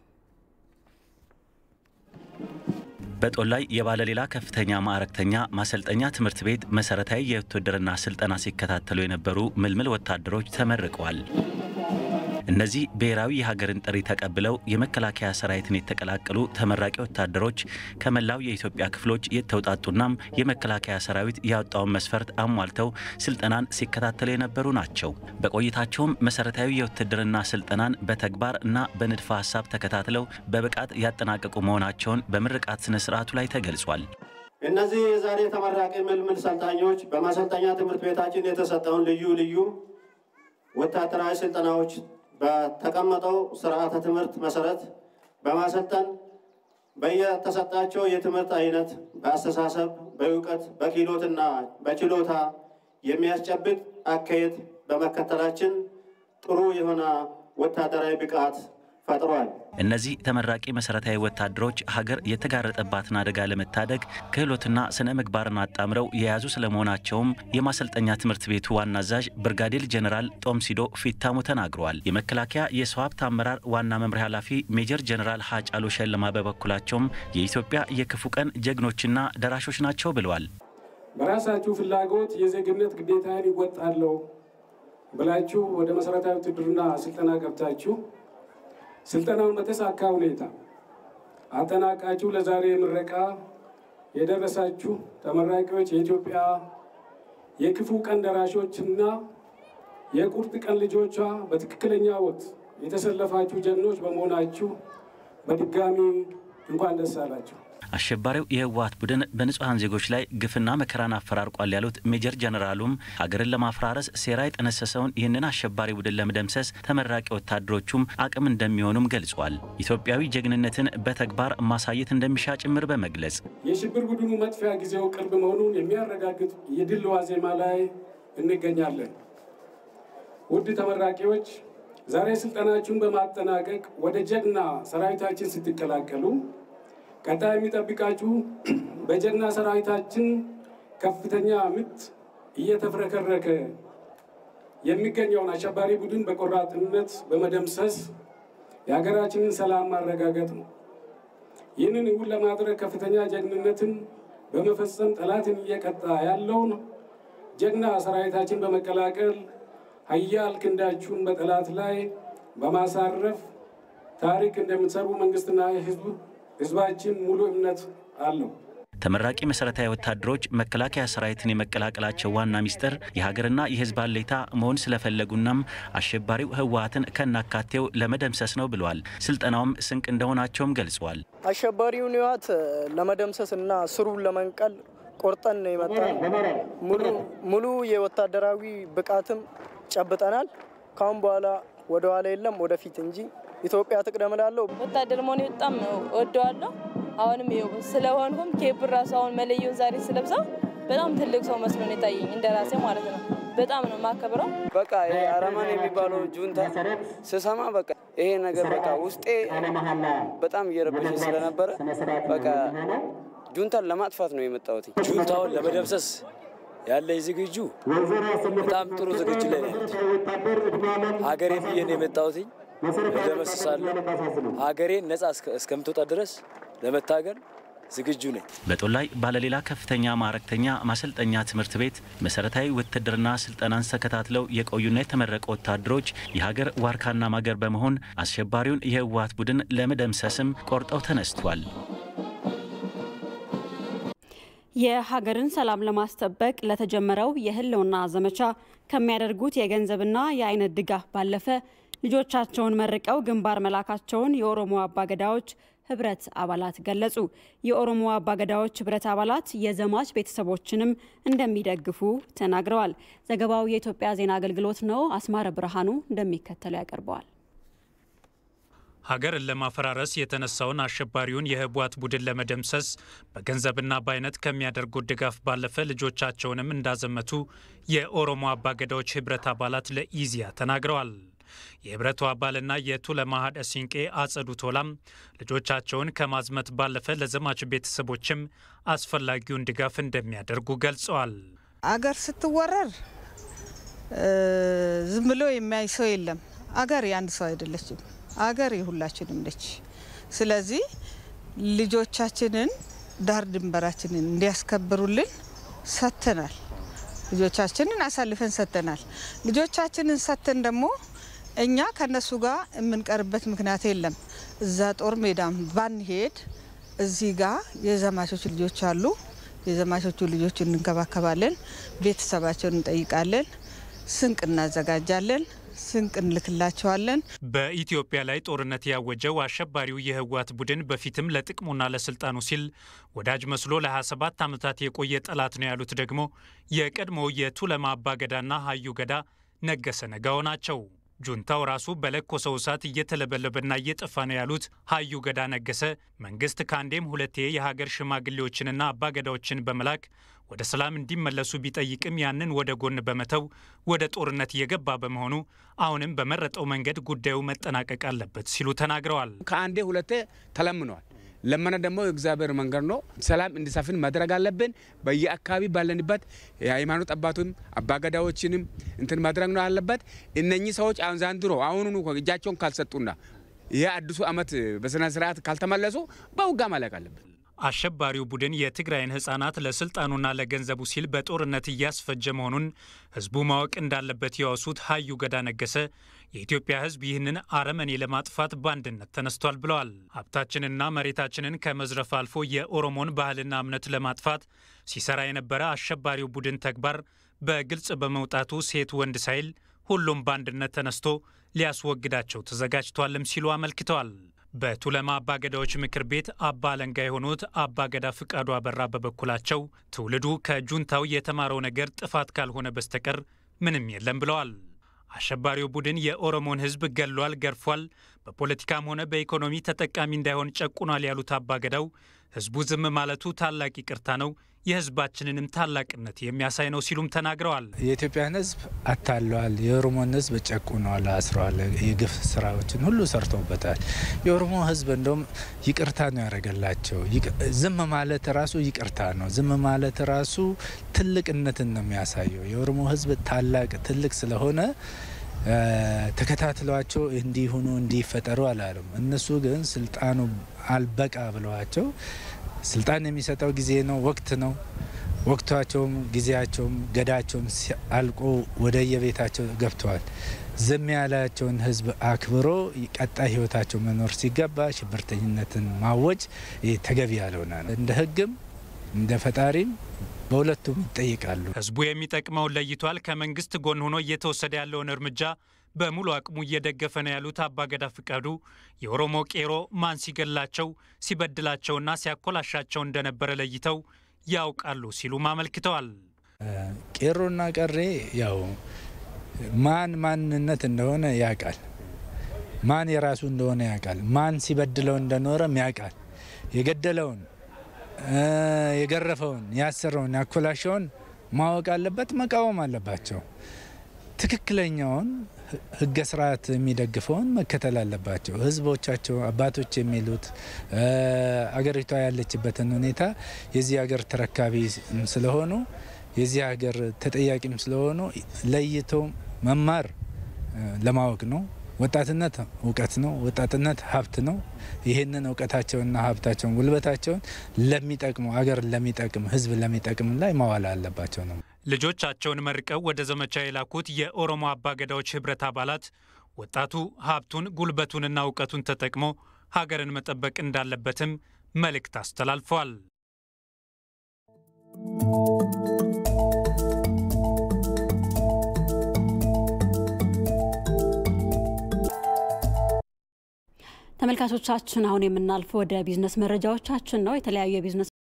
[SPEAKER 20] በጦር ላይ የባለሌላ ከፍተኛ ማዕረግተኛ ማሰልጠኛ ትምህርት ቤት መሰረታዊ የውትድርና ስልጠና ሲከታተሉ የነበሩ ምልምል ወታደሮች ተመርቀዋል። እነዚህ ብሔራዊ የሀገርን ጥሪ ተቀብለው የመከላከያ ሰራዊትን የተቀላቀሉ ተመራቂ ወታደሮች ከመላው የኢትዮጵያ ክፍሎች የተውጣጡናም የመከላከያ ሰራዊት ያወጣውን መስፈርት አሟልተው ስልጠናን ሲከታተሉ የነበሩ ናቸው። በቆይታቸውም መሰረታዊ የውትድርና ስልጠናን በተግባር እና በንድፈ ሀሳብ ተከታትለው በብቃት ያጠናቀቁ መሆናቸውን በምርቃት ስነ ስርዓቱ ላይ ተገልጿል።
[SPEAKER 21] እነዚህ የዛሬ ተመራቂ ምልምል ሰልጣኞች በማሰልጠኛ ትምህርት ቤታችን የተሰጠውን ልዩ ልዩ ወታደራዊ ስልጠናዎች በተቀመጠው ስርዓተ ትምህርት መሰረት በማሰልጠን በየተሰጣቸው የትምህርት አይነት በአስተሳሰብ፣ በእውቀት፣ በክህሎትና በችሎታ የሚያስጨብጥ አካሄድ በመከተላችን ጥሩ የሆነ ወታደራዊ ብቃት ፈጥሯል።
[SPEAKER 20] እነዚህ ተመራቂ መሰረታዊ ወታደሮች ሀገር የተጋረጠባትን አደጋ ለመታደግ ክህሎትና ስነ ምግባርን አጣምረው የያዙ ስለመሆናቸውም የማሰልጠኛ ትምህርት ቤቱ ዋና አዛዥ ብርጋዴር ጀኔራል ጦምሲዶ ፊታሙ ተናግረዋል። የመከላከያ የሰው ሀብት አመራር ዋና መምሪያ ኃላፊ ሜጀር ጀኔራል ሀጫሉ ሸለማ በበኩላቸውም የኢትዮጵያ የክፉ ቀን ጀግኖችና ደራሾች ናቸው ብለዋል።
[SPEAKER 2] በራሳችሁ ፍላጎት የዜግነት ግዴታን ይወጣለሁ ብላችሁ ወደ መሰረታዊ ውትድርና ስልጠና ገብታችሁ ስልጠናውን በተሳካ ሁኔታ አጠናቃችሁ ለዛሬ ምረቃ የደረሳችሁ ተመራቂዎች የኢትዮጵያ የክፉ ቀን ደራሾችና የቁርጥ ቀን ልጆቿ በትክክለኛ ወቅት የተሰለፋችሁ ጀግኖች በመሆናችሁ በድጋሚ እንኳን ደስ አላችሁ።
[SPEAKER 20] አሸባሪው የህወሀት ቡድን በንጹሐን ዜጎች ላይ ግፍና መከራን አፈራርቋል ያሉት ሜጀር ጀነራሉም ሀገርን ለማፈራረስ ሴራ የጠነሰሰውን ይህንን አሸባሪ ቡድን ለመደምሰስ ተመራቂ ወታደሮቹም አቅም እንደሚሆኑም ገልጿል። ኢትዮጵያዊ ጀግንነትን በተግባር ማሳየት እንደሚሻ ጭምር በመግለጽ
[SPEAKER 2] የሽብር ቡድኑ መጥፊያ ጊዜው ቅርብ መሆኑን የሚያረጋግጥ የድል ዋዜማ ላይ እንገኛለን። ውድ ተመራቂዎች ዛሬ ስልጠናችሁን በማጠናቀቅ ወደ ጀግና ሰራዊታችን ስትቀላቀሉ ቀጣይ የሚጠብቃችሁ በጀግና ሰራዊታችን ከፍተኛ ምት እየተፍረከረከ የሚገኘውን አሸባሪ ቡድን በቆራጥነት በመደምሰስ የሀገራችንን ሰላም ማረጋገጥ ነው። ይህንን እውን ለማድረግ ከፍተኛ ጀግንነትን በመፈጸም ጠላትን እየቀጣ ያለውን ጀግና ሰራዊታችን በመቀላቀል ሀያል ክንዳችሁን በጠላት ላይ በማሳረፍ ታሪክ እንደምትሰሩ መንግስትና ህዝብ ህዝባችን ሙሉ እምነት አለው።
[SPEAKER 20] ተመራቂ መሰረታዊ ወታደሮች መከላከያ ሰራዊትን የመቀላቀላቸው ዋና ሚስጥር የሀገርና የህዝብ አለኝታ መሆን ስለፈለጉናም አሸባሪው ህወሀትን ከናካቴው ለመደምሰስ ነው ብለዋል። ስልጠናውም ስንቅ እንደሆናቸውም ገልጸዋል።
[SPEAKER 22] አሸባሪውን ህወሀት ለመደምሰስ እና ስሩን ለመንቀል ቆርጠን ነው የመጣ ሙሉ የወታደራዊ ብቃትም ጨብጠናል። ካሁን በኋላ ወደ ኋላ የለም ወደፊት እንጂ ኢትዮጵያ ትቅደም እላለሁ።
[SPEAKER 23] ወታደር መሆኔ በጣም እወደዋለሁ። አሁንም ይኸው ስለሆንኩም ኬብር ራሱ አሁን መለየውን ዛሬ ስለብሰው በጣም ትልቅ ሰው መስሎ ነው የታየኝ፣ እንደ ራሴ ማለት ነው። በጣም ነው የማከብረው።
[SPEAKER 24] በቃ ይሄ አረማን የሚባለው ጁንታ ስሰማ በቃ ይሄ ነገር በቃ ውስጤ በጣም እየረበሸ ስለነበረ በቃ ጁንታን ለማጥፋት ነው የመጣሁት።
[SPEAKER 25] ጁንታውን ለመደምሰስ ያለኝ ዝግጁ በጣም ጥሩ ዝግጁ ላይ ነው ያሉት። ሀገሬ ብዬ ነው የመጣሁት። እደመስሳለሁ። ሀገሬን ነጻ እስከምትወጣ ድረስ ለመታገል ዝግጁ ነኝ።
[SPEAKER 20] በጦላይ ባለሌላ ከፍተኛ ማዕረግተኛ ማሰልጠኛ ትምህርት ቤት መሰረታዊ ውትድርና ስልጠናን ተከታትለው የቆዩና የተመረቁ ወታደሮች የሀገር ዋርካና ማገር በመሆን አሸባሪውን የህወሀት ቡድን ለመደምሰስም ቆርጠው ተነስቷል።
[SPEAKER 1] የሀገርን ሰላም ለማስጠበቅ ለተጀመረው የህልውና ዘመቻ ከሚያደርጉት የገንዘብና የአይነት ድጋፍ ባለፈ ልጆቻቸውን መርቀው ግንባር መላካቸውን የኦሮሞ አባገዳዎች ህብረት አባላት ገለጹ። የኦሮሞ አባገዳዎች ህብረት አባላት የዘማች ቤተሰቦችንም እንደሚደግፉ ተናግረዋል። ዘገባው የኢትዮጵያ ዜና አገልግሎት ነው። አስማረ ብርሃኑ እንደሚከተለው ያቀርበዋል።
[SPEAKER 26] ሀገርን ለማፈራረስ የተነሳውን አሸባሪውን የህወሓት ቡድን ለመደምሰስ በገንዘብና በአይነት ከሚያደርጉት ድጋፍ ባለፈ ልጆቻቸውንም እንዳዘመቱ የኦሮሞ አባገዳዎች ህብረት አባላት ለኢዚያ ተናግረዋል። የህብረቱ አባልና የቱለማ ሀደ ሲንቄ አጸዱ ቶላም ልጆቻቸውን ከማዝመት ባለፈ ለዘማች ቤተሰቦችም አስፈላጊውን ድጋፍ እንደሚያደርጉ ገልጸዋል።
[SPEAKER 27] አገር ስትወረር ዝም ብሎ የሚያይ ሰው የለም። አገር የአንድ ሰው አይደለችም። አገር የሁላችንም ነች። ስለዚህ ልጆቻችንን ዳር ድንበራችንን እንዲያስከብሩልን ሰጥተናል። ልጆቻችንን አሳልፈን ሰጥተናል። ልጆቻችንን ሰጥተን ደግሞ እኛ ከነሱ ጋር የምንቀርበት ምክንያት የለም። እዛ ጦር ሜዳም ባንሄድ እዚህ ጋር የዘማቾች ልጆች አሉ። የዘማቾቹ ልጆች እንንከባከባለን፣ ቤተሰባቸውን እንጠይቃለን፣ ስንቅ እናዘጋጃለን፣ ስንቅ እንልክላቸዋለን።
[SPEAKER 26] በኢትዮጵያ ላይ ጦርነት ያወጀው አሸባሪው የህወሓት ቡድን በፊትም ለጥቅሙና ለስልጣኑ ሲል ወዳጅ መስሎ ለ27 ዓመታት የቆየ ጠላት ነው ያሉት ደግሞ የቀድሞው የቱለማ አባገዳና ሀዩ ገዳ ነገሰ ነጋው ናቸው። ጁንታው ራሱ በለኮሰው እሳት እየተለበለበና እየጠፋ ነው ያሉት ሀዩ ገዳ ነገሰ መንግስት ከአንዴም ሁለቴ የሀገር ሽማግሌዎችንና አባገዳዎችን በመላክ ወደ ሰላም እንዲመለሱ ቢጠይቅም ያንን ወደ ጎን በመተው ወደ ጦርነት እየገባ በመሆኑ አሁንም በመረጠው መንገድ ጉዳዩ መጠናቀቅ አለበት ሲሉ ተናግረዋል።
[SPEAKER 3] ከአንዴ ሁለቴ ተለምነዋል። ለመነ ደግሞ የእግዚአብሔር መንገድ ነው። ሰላም እንዲሰፍን ማድረግ አለብን። በየአካባቢ ባለንበት የሃይማኖት አባቱም አባገዳዎችንም እንትን ማድረግ ነው አለበት። እነኚህ ሰዎች አሁን ዛንድሮ አሁኑኑ እጃቸውን ካልሰጡና ይህ አዲሱ ዓመት በስነ ስርዓት ካልተመለሱ በውጋ ማለቅ አለብን።
[SPEAKER 26] አሸባሪው ቡድን የትግራይን ህጻናት ለስልጣኑና ለገንዘቡ ሲል በጦርነት እያስፈጀ መሆኑን ህዝቡ ማወቅ እንዳለበት ያወሱት ሀዩ ገዳ ነገሰ የኢትዮጵያ ህዝብ ይህንን አረመኔ ለማጥፋት በአንድነት ተነስቷል ብለዋል። ሀብታችንና መሬታችንን ከመዝረፍ አልፎ የኦሮሞን ባህልና እምነት ለማጥፋት ሲሰራ የነበረ አሸባሪው ቡድን ተግባር በግልጽ በመውጣቱ ሴት ወንድ ሳይል ሁሉም በአንድነት ተነስቶ ሊያስወግዳቸው ተዘጋጅቷልም ሲሉ አመልክተዋል። በቱለማ አባገዳዎች ምክር ቤት አባ አለንጋ የሆኑት አባገዳ ፍቃዱ አበራ በበኩላቸው ትውልዱ ከጁንታው የተማረው ነገር ጥፋት ካልሆነ በስተቀር ምንም የለም ብለዋል። አሸባሪው ቡድን የኦሮሞን ህዝብ ገሏል፣ ገርፏል፣ በፖለቲካም ሆነ በኢኮኖሚ ተጠቃሚ እንዳይሆን ጨቁኗል ያሉት አባገዳው ህዝቡ ዝም ማለቱ ታላቅ ይቅርታ ነው፣ የህዝባችንንም ታላቅነት የሚያሳይ ነው ሲሉም ተናግረዋል።
[SPEAKER 4] የኢትዮጵያን ህዝብ አታለዋል፣ የኦሮሞን ህዝብ ጨቁነዋል፣ አስረዋል፣ የግፍ ስራዎችን ሁሉ ሰርተውበታል። የኦሮሞ ህዝብ እንደውም ይቅርታ ነው ያደረገላቸው። ዝም ማለት ራሱ ይቅርታ ነው። ዝም ማለት ራሱ ትልቅነትን ነው የሚያሳየው። የኦሮሞ ህዝብ ታላቅ ትልቅ ስለሆነ ተከታትሏቸው እንዲሁኑ እንዲፈጠሩ አላሉም። እነሱ ግን ስልጣኑ አልበቃ ብለዋቸው ስልጣን የሚሰጠው ጊዜ ነው፣ ወቅት ነው። ወቅቷቸውም ጊዜያቸውም ገዳቸውም አልቆ ወደ የቤታቸው ገብተዋል። ዝም ያላቸውን ህዝብ አክብሮ ቀጣይ ህይወታቸው መኖር ሲገባ ሽብርተኝነትን ማወጅ ተገቢ ያልሆነ ነው። እንደ ህግም እንደ ፈጣሪም በሁለቱም ይጠይቃሉ።
[SPEAKER 26] ህዝቡ የሚጠቅመውን ለይቷል። ከመንግስት ጎን ሆኖ እየተወሰደ ያለውን እርምጃ በሙሉ አቅሙ እየደገፈ ነው ያሉት አባገዳ ፍቃዱ የኦሮሞ ቄሮ ማን ሲገላቸው ሲበድላቸውና ሲያኮላሻቸው እንደነበረ ለይተው ያውቃሉ ሲሉም አመልክተዋል።
[SPEAKER 4] ቄሮና ቀሬ ያው ማን ማንነት እንደሆነ ያውቃል። ማን የራሱ እንደሆነ ያውቃል። ማን ሲበድለው እንደኖረም ያውቃል። የገደለውን የገረፈውን፣ ያሰረውን፣ ያኮላሸውን ማወቅ አለበት፣ መቃወም አለባቸው። ትክክለኛውን ህገ ስርዓት የሚደግፈውን መከተል አለባቸው። ህዝቦቻቸው አባቶች የሚሉት አገሪቷ ያለችበትን ሁኔታ የዚህ ሀገር ተረካቢ ስለሆኑ የዚህ ሀገር ተጠያቂም ስለሆኑ ለይቶ መማር ለማወቅ ነው። ወጣትነት እውቀት ነው። ወጣትነት ሀብት ነው። ይህንን እውቀታቸውንና ሀብታቸውን ጉልበታቸውን ለሚጠቅሙ አገር ለሚጠቅም ህዝብ ለሚጠቅም ላይ ማዋል አለባቸው ነው።
[SPEAKER 26] ልጆቻቸውን መርቀው ወደ ዘመቻ የላኩት የኦሮሞ አባገዳዎች ህብረት አባላት ወጣቱ ሀብቱን ጉልበቱንና እውቀቱን ተጠቅሞ ሀገርን መጠበቅ እንዳለበትም መልእክት አስተላልፈዋል።
[SPEAKER 1] ተመልካቾቻችን አሁን የምናልፈው ወደ ቢዝነስ መረጃዎቻችን ነው። የተለያዩ የቢዝነስ